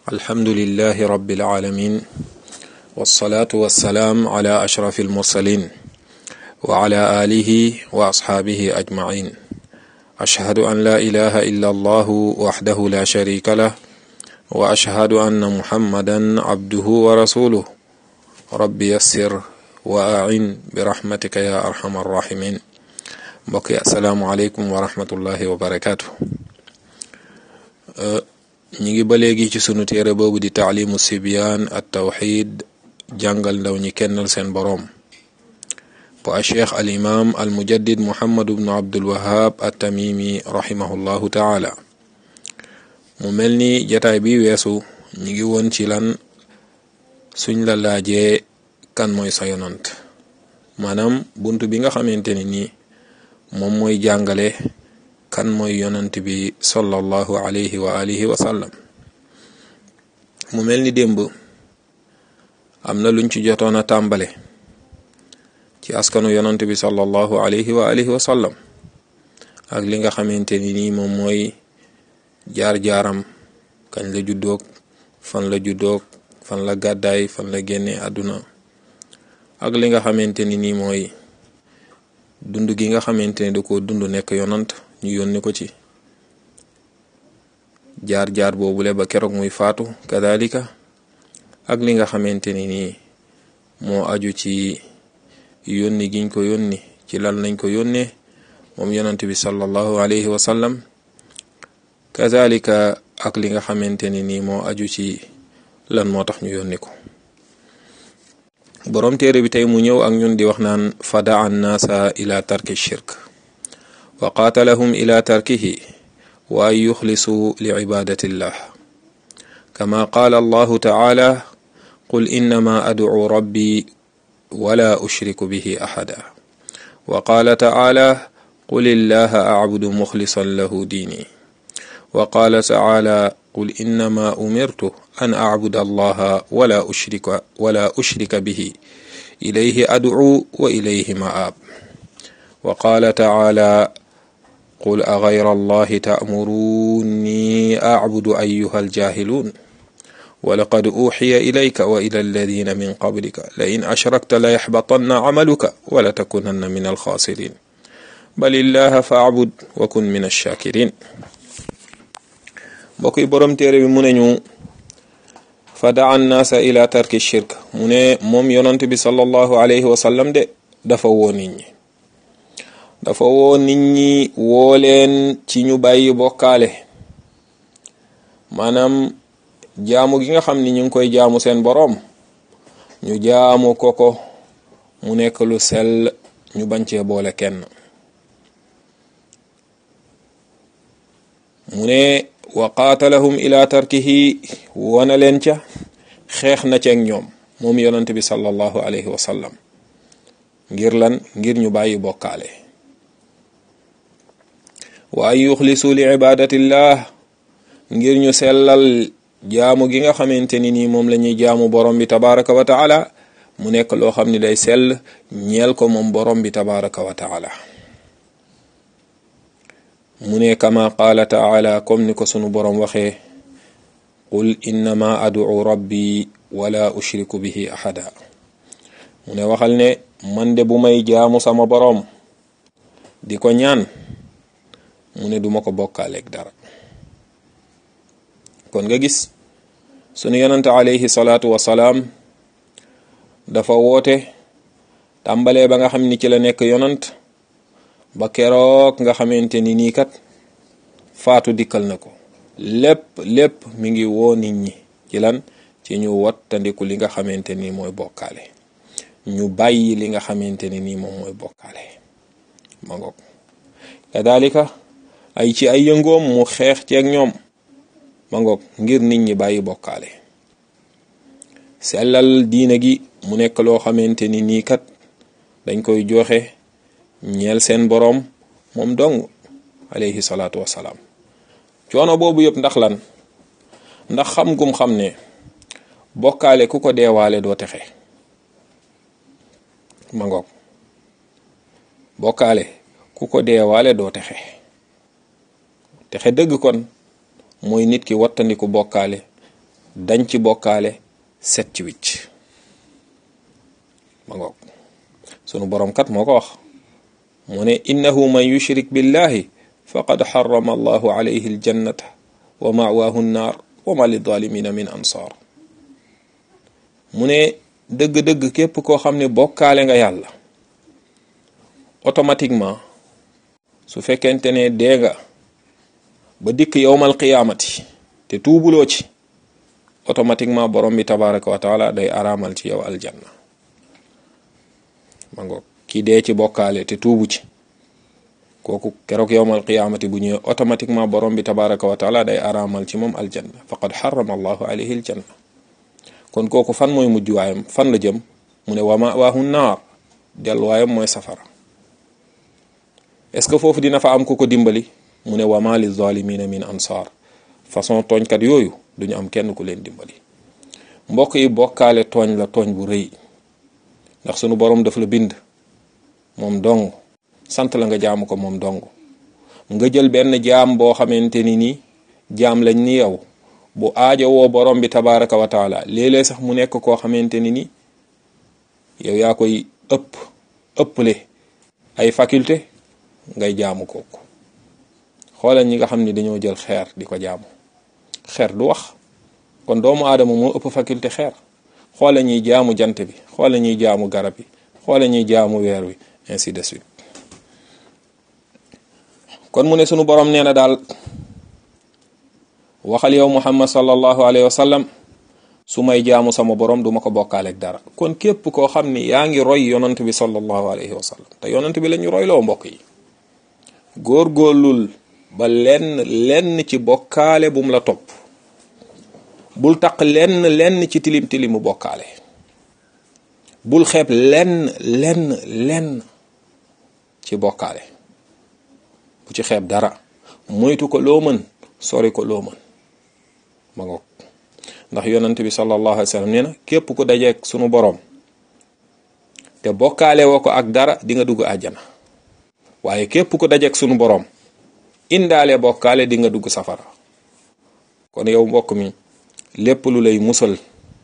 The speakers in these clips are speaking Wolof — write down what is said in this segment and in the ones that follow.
alhamdulilahi rabbil aalamiin wassalaatu wassalaam ala ashrafil mursaliin wa ala aalihi wa asxaabihi ajmaciin ashhadu an laa ilaaha illa allahu waxdahu laa shariika lah wa ashhadu anna muhammadan abduhu wa rasuluh rabbi yassir wa acin bi raxmatika ya arxama arraximin mbokk yi asalaamu aleykum wa rahmatullahi wa barakaatu ñi ngi ba léegi ci sunu téere boobu di taalimu sibyaan at tawxid jàngal ndaw ñi kennal seen boroom bu a cheikh al imam al mujaddid muhammadu bnu abdul wahab at tamimi rahimahullahu taala mu mel ni jataay bi weesu ñi ngi woon ci lan suñ la laajee kan mooy sa yonant maanaam bunt bi nga xamante ni nii moom mooy jàngale kan mooy yonant bi sallallahu alayhi wa alihi wa sallam mu mel ni démb am na luñ ci jotoon a tàmbale ci askanu yonant bi sallallahu alayhi wa alihi wa sallam ak li nga xamante ni nii moom mooy jaar-jaaram kañ la juddoog fan la juddoog fan la gàddaay fan la génne àdduna ak li nga xamante ni nii mooy dund gi nga xamante ne da koo dund nekk yonant ñu yónni ko ci jaar-jaar boobule ba keroog muy faatu kadalika ak li nga xamante ni nii moo aju ci yónni giñ ko yónni ci lan lañ ko yónnee moom yonant bi sallallahu alayhi wa sallam kadalika ak li nga xamante ni nii moo aju ci lan moo tax ñu yónni ko boroom téere bi tey mu ñëw ak ñun di wax naan fadaa annaasa ila tarki shirk wa qaatalahum ila tarkihi wa an yuxlisuu li cibaadatillah kama qaala allahu taala qul innama adcuu rabbi wala ushriku bihi axada wa qaala taala qul illaha acbudu muxlisan lahu diini wa qaala taala qul innama umirtu an acbuda allaha wala ushrika wala ushrika bihi ilayhi ad'u wa ilayhi ma'ab wa qaala taala qul agayra allahi ta'muruni acbudu ayyuha aljahiluun walaqad uuxiya ilayka wa ila alladina min qablika la in ashrakta la yaxbatanna camaluka wala takunanna min alxaasirin bal illaha faacbud wa kun min alshakirin mbokk yi boroom téere bi mu ne ñu fa daa annaasa ila tarki shirk mu ne moom yonant bi sallallahu alayhi wa sallam de dafa woo nit ñi dafa woo nit ñi woo leen ci ñu bàyyi bokkaale maanaam jaamu gi nga xam ni ñu ngi koy jaamu seen boroom ñu jaamu ko ko mu nekk lu sell ñu bañ cee boole kenn mu ne wa qaatalahum ila tarkihi wana leen ca xeex na ceeg ñoom moom yonant bi sallallahu alayhi wa sallam ngir lan ngir ñu bàyyi bokkaale wa an yuxlisu li ibadatillah ngir ñu sellal jaamu gi nga xamante ni nii moom la ñuy jaamu borom bi tabaraka wa taala mu nekk loo xam ni day sell ñeel ko moom borom bi tabaraka wa taala mu ne kama qaala taala comme ni ko sunu boroom waxee qul innama ad'u rabbi wala ushriku bihi ahada mu ne waxal ne man de bu may jaamu sama boroom di ko ñaan mu ne duma ko bokkaaleeg dara kon nga gis sunu yonante alayhi salaatu wasalaam dafa woote tàmbalee ba nga xam ni ci la nekk yonant ba keroog nga xamante ni nii kat faatu dikkal na ko lépp lépp mi ngi woo nit ñi ci lan ci ñu wattandiku li nga xamante ni mooy bokkaale ñu bàyyi li nga xamante ni nii moom mooy bokkaale ma ngoog kadalika ay ci ay yëngoom mu xeex ceeg ñoom ma ngoog ngir nit ñi bàyyi bokkaale sellal diina gi mu nekk loo xamante ni nii kat dañ koy joxe ñeel seen boroom moom dong alayhi salaatu wassalaam coono boobu yëpp ndax lan ndax xam gum xam ne bokkaale ku ko deewaale doo texe ma ngoog bokkaale ku ko deewaale doo texe texe dëgg kon mooy nit ki wattandiku bokkaale dañ ci bokkaale set ci wicc ma ngoog sunu borom kat moo ko wax mu ne innahu man yushrik billahi faqad xarama allahu alayhi aljannata wa mawaahu nnaar wa ma lizalimina min ansaar mu ne dëgg-dëgg képp koo xam ne bokkaale nga yàlla automatiquement su fekkente ne dee nga ba dikk yowmal qiyaamati te tuubuloo ci automatiquement borom bi tabaraka wa taala day araamal ci yow aljanna ma ngoog ki dee ci bokkaale te tuubu ci kooku keroog yowmal qiyaamati bu ñëwee automatiquement borom bi tabaraka wa taala day araamal ci moom aljanna faqad xarama allahu alayhi aljanna kon kooku fan mooy mujj waayam fan la jëm mu ne wama waahu naar delluwaayam mooy safara est-ce que foofu dina fa am ku ko dimbali mu ne wama li zalimina min ansaar façon tooñkat yooyu duñu am kenn ku leen dimbali mbokk yi bokkaale tooñ la tooñ bu rëy ndax sunu borom daf la bind moom dong sant la nga jaamu ko moom dong nga jël benn jaam boo xamante ni ni jaam lañ ni yow bu aajo woo borom bi tabaraka wa taala léeg-léeg sax mu nekk koo xamante ni ni yow yaa koy ëpp ëpple ay faculté ngay jaamu kooku xoolal ñi nga xam ni dañoo jël xeer di ko jaamu xeer du wax kon doomu aadama moo ëpp faculté xeer xoolal ñuy jaamu jant bi xoolal ñuy jaamu garab yi xoolal ñuy jaamu weer wi ainsi de suite kon mu ne sunu borom nee na daal waxal yow muhammad sallallahu alayhi wa sallam su may jaamu sama borom duma ko bokkaaleeg dara kon képp koo xam ni yaa ngi roy yonant bi sallallahu alayhi wa sallam te yonant bi la ñu roy loo mbokk yi góorgóorlul ba lenn lenn ci bokkaale bum la topp bul taq lenn lenn ci tilim tilimu bokkaale bul xeeb lenn lenn lenn ci bokkaale bu ci xeeb dara moytu ko loo mën sori ko loo mën ma ngoog ndax yonent bi sallallahu alayhi wa sallam nee na képp ku dajeek sunu boroom te bokkaale woo ko ak dara di nga dugg àjjana waaye képp ku dajeek sunu boroom indaale bokkaale di nga dugg safara kon yow mbokk mi lépp lu lay musal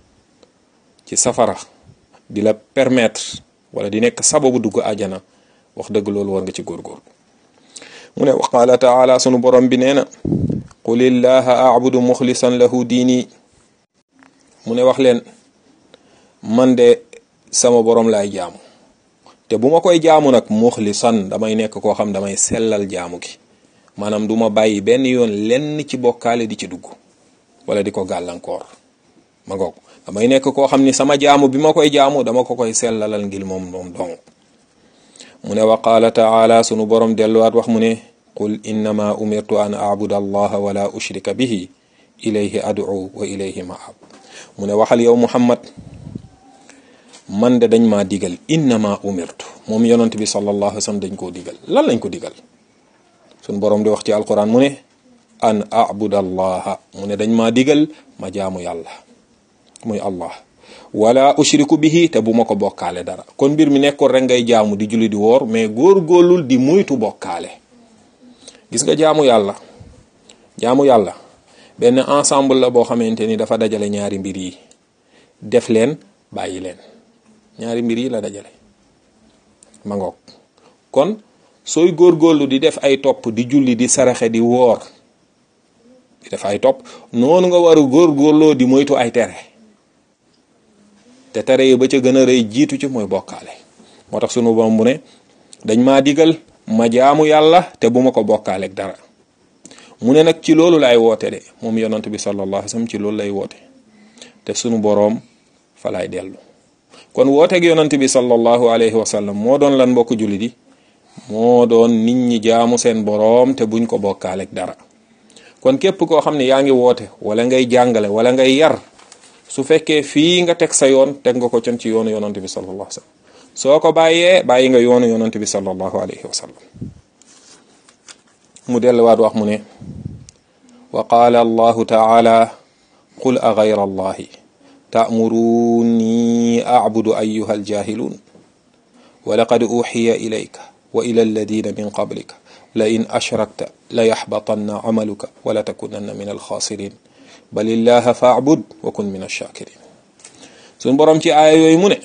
ci safara di la permettre wala di nekk sababu dugg àjjana wax dëgg loolu war nga ci góorgóor mu ne wa qaala taala sunu borom bi nee na qul illaha abudu muxlisan lahu diini mu ne wax leen man de sama borom laay jaamu te bu ma koy jaamu nag muxlisan damay nekk koo xam damay sellal jaamu gi maanaam du ma bàyyi benn yoon lenn ci bokkaale di ci dugg wala di ko gàllankoor ma ngoog damay nekk koo xam ni sama jaamu bi ma koy jaamu dama ko koy sellalal ngir moom moom dong mu ne wa qaala taala sunu borom delluwaat wax mu ne qul innama umirtu an abuda allaha wala ushrika bihi ilayhi ad'u wa ilayhi maab mu ne waxal yow muhammad man de dañ maa digal innama umirtu moom yonent bi sallallahu alayhi wa sallam dañ koo digal lan lañ ko digal sunu borom di wax ci alquran mu ne an abuda allaha mu ne dañ maa digal ma jaamu yàlla muy allah wala ushriku bihi te bu ma ko bokkaale dara kon mbir mi nekkoon rek ngay jaamu di julli di woor mais góor-góorlul di muytu bokkaale gis nga jaamu yàlla jaamu yàlla benn ensemble la boo xamante ni dafa dajale ñaari mbir yi def leen bàyyi leen ñaari mbir yi la dajale ma ngoog kon sooy góor-góorlu di def ay topp di julli di saraxe di woor di def ay topp noonu nga war a góor-góorloo di moytu ay tere te tere yi ba ca gën a rëy jiitu ci mooy bokkaale moo tax sunu borom bu ne dañ maa digal ma jaamu yàlla te bu ma ko bokkaaleeg dara mu ne nag ci loolu lay woote de moom yonant bi sallallahu alayhi wasallam ci loolu lay woote te sunu boroom fa lay dellu kon wooteeg yonant bi sallallahu alayhi wasallam moo doon lan mbokk julli di moo doon nit ñi jaamu seen boroom te buñ ko bokkaaleeg dara kon képp koo xam ne yaa ngi woote wala ngay jàngale wala ngay yar su fekkee fii nga teg sa yoon teg nga ko con ci yoonu yonant bi sallallahu alayhi wasallam soo ko bàyyee bàyyi nga yoonu yonant bi sallallahu alayhi wasallam mu delluwaat wax mu ne wa qaala allahu taala qul a gayra allahi ta'muruni a'budu ayyuha aljahiluun wa laqad uxiya ilayka wa ila alladina min qablika la in ashrakta la yaxbatanna amaluka wa la takunanna min alxaasirin balillaha faabud wa kun min ash-shakirin suñ borom ci aaya yooyu mu ne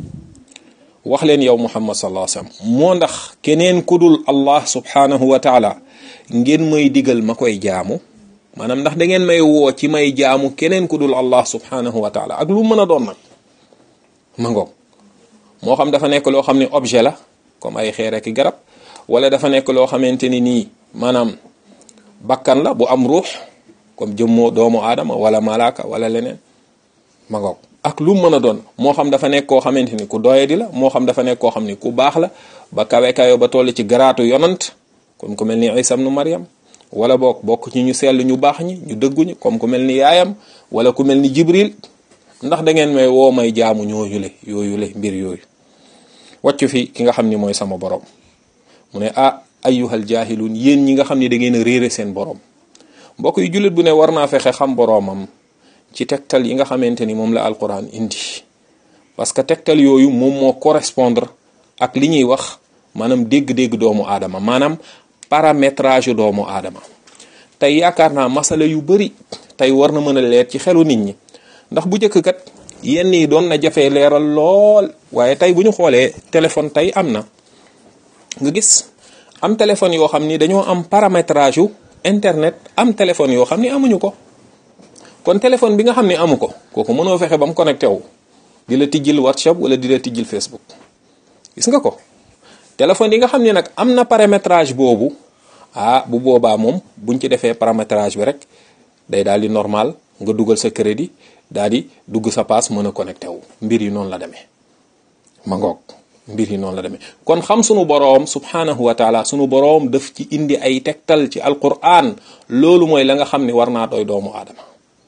wax leen yow muhammad sallallahu alayhi wasallam moo ndax keneen kudul allah subhanahu wa taala ngeen may digal ma koy jaamu maanaam ndax da ngeen may woo ci may jaamu keneen kudul allah subhanahu wa taala ak lu mën a doon nag ma ngoog moo xam dafa nekk loo xam ne objet la comme ay xeer ak garab wala dafa nekk loo xamante ni nii maanaam bakkan la bu am ruux comme jëmmoo doomu aadama wala malaaka wala leneen ma ngoog ak lu mën a doon moo xam dafa nekk koo xamante ni ku doye di la moo xam dafa nekk koo xam ni ku baax la ba kawe kayo ba toll ci garaatu yonant comme ku mel ni Isa ibnu Maryam wala boog bokk ci ñu sell ñu baax ñi ñu dëgguñi comme ku mel ni yaayam wala ku mel ni Jibril ndax da ngeen may woo may jaamu ñooyule yooyule mbir yooyu wàccu fi ki nga xam ni mooy sama borom mu ne ah ayyuhal jaahiluun yéen ñi nga xam ni da ngeen a réere seen borom mbokk yu jullit bu ne war naa fexe xam boroomam ci tegtal yi nga xamante ni moom la alquran indi parce que tegtal yooyu moom moo correspondre ak li ñuy wax maanaam dégg-dégg doomu aadama maanaam paramétrage doomu aadama tey yaakaar naa masala yu bari tey war na mën a leer ci xelu nit ñi ndax bu njëkk kat yenn yi doon na jafee leeral lool waaye tey bu ñu xoolee téléphone tey am na nga gis am téléphone yoo xam ni dañoo am paramétrage yu internet am téléphone yoo xam ni amuñu ko kon téléphone bi nga xam ne amu ko kooku mënoo fexe ba mu connecté wu di la tijjil WhatsApp wala di la tijjil Facebook gis nga ko téléphone yi nga xam ne nag am na paramétrage boobu ah bu boobaa moom buñ ci defee paramétrage bi rek day daal di normal nga dugal sa crédit daal di dugg sa paas mën a connecté wu mbir yi noonu la demee ma ngoog mbir yi noonu la demee kon xam sunu boroom subhanahu wa taala sunu boroom daf ci indi ay tegtal ci alquran loolu mooy la nga xam ni war naa doy doomu aadama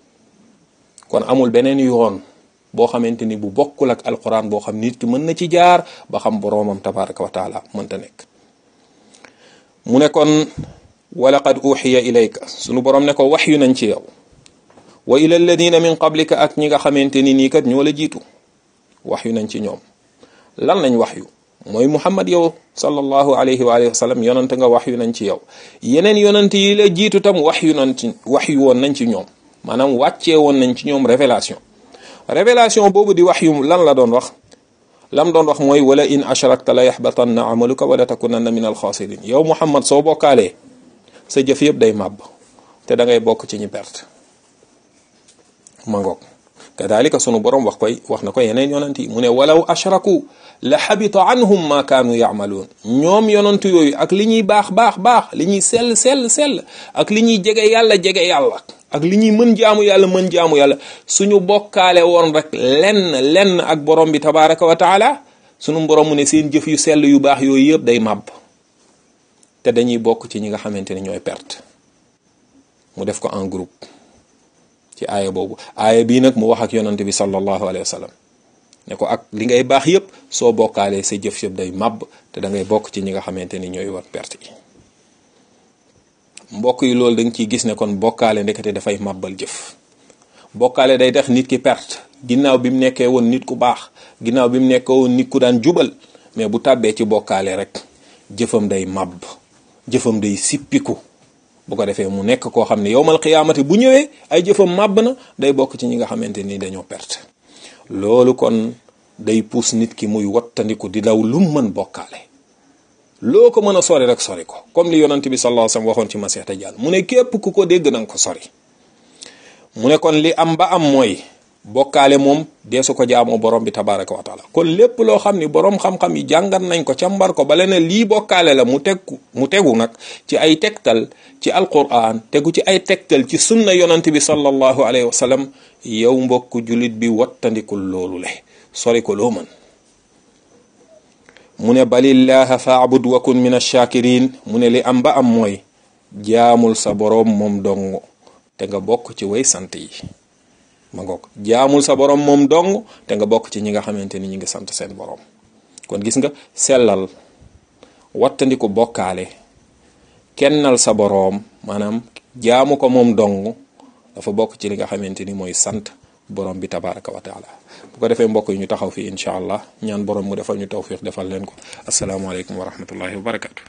kon amul beneen yoon boo xamante ni bu bokkul ak alquran boo xam nit ki mën na ci jaar ba xam boroomam tabaraka wa taala mënta nekk mu ne kon walaqad uxiya ilayka sunu boroom ne ko wax yu nañ ci yow wa ila alladina min qablika ak ñi nga xamante ni nii kat ñoo la jiitu wax yu nañ ci ñoom lan lañ wax yu mooy muhammad yow sallallahu alayhi wa alihi wa sallam yonante nga wax yu nañ ci yow yeneen yonante yi la jiitu tam wax yu nañ ci wax yu woon nañ ci ñoom maanaam wàccee woon nañ ci ñoom révélation révélation boobu di wax yu lan la doon wax lam doon wax mooy wala in ashrakta la yaxbatanna amaluka wala takunanna min alxaasirin yow muhammad soo bokkaalee sa jëf yëpp day màbb te da ngay bokk ci ñi perte mangoog kadalika sunu borom wax koy wax na ko yeneen yonant yi mu ne walaw ashraku la xabita anhum ma kaanu yaamaluun ñoom yonant yooyu ak li ñuy baax baax baax li ñuy sell sell sell ak li ñuy jege yàlla jege yàlla ak li ñuy mën jaamu yàlla mën jaamu yàlla suñu bokkaale woon rek lenn lenn ak borom bi tabaraka wa taala sunu borom mu ne seen jëf yu sell yu baax yooyu yëpp day màbb te dañuy bokk ci ñi nga xamante ne ñooy perte mu def ko en groupe ci aaya boobu aaya bii nag mu wax ak yonante bi sallallahu alayhi wa sallam ne ko ak li ngay baax yëpp soo bokkaalee sa jëf yëpp day màbb te da ngay bokk ci ñi nga xamante ni ñooy war perte yi mbokk yi loolu da nga ciy gis ne kon bokkaale ndekete dafay màbbal jëf bokkaale day tax nit ki perte ginnaaw bi mu nekkee woon nit ku baax ginnaaw bi mu nekkee woon nit ku daan jubal mais bu tàbbee ci bokkaale rek jëfam day màbb jëfam day sippiku bu ko defee mu nekk koo xam ne yowmal xiyaamati bu ñëwee ay jëfam màbb na day bokk ci ñi nga xamante ni dañoo perte loolu kon day puus nit ki muy wattandiku di daw lum mën bokkaale loo ko mën a sori rek sori ko comme li yonent bi sallallahu alayhi wasallam waxoon ci Masiix Dajjaal mu ne képp ku ko dégg nanga ko sori mu ne kon li am ba am mooy bokkaale moom deesu ko jaamoo borom bi tabaraka wa taala kon lépp loo xam ni borom xam-xam yi jàngat nañ ko càmbar ko bale ne lii bokkaale la mu tegu mu tegu nag ci ay tegtal ci alquran tegu ci ay tegtal ci sunna yonent bi sallallahu alayhi wa sallam yow mbokk jullit bi wattandikul loolu le sori ko loo mën mu ne balillaha faabud wa kun min ash-shakirin mu ne li am ba am mooy jaamul sa boroom moom dong te nga bokk ci way sant yi ma ngoog jaamul sa boroom moom dong te nga bokk ci ñi nga xamante ni ñi ngi sant seen boroom kon gis nga sellal wattandiku bokkaale kennal sa boroom maanaam jaamu ko moom dong dafa bokk ci li nga xamante ni mooy sant borom bi tabaraka wa taala bu ko defee mbokk yi ñu taxaw fii incha allah ñaan borom mu defal ñu tawfiq defal leen ko asalaamaaleykum wa rahmatullahi wa barakatu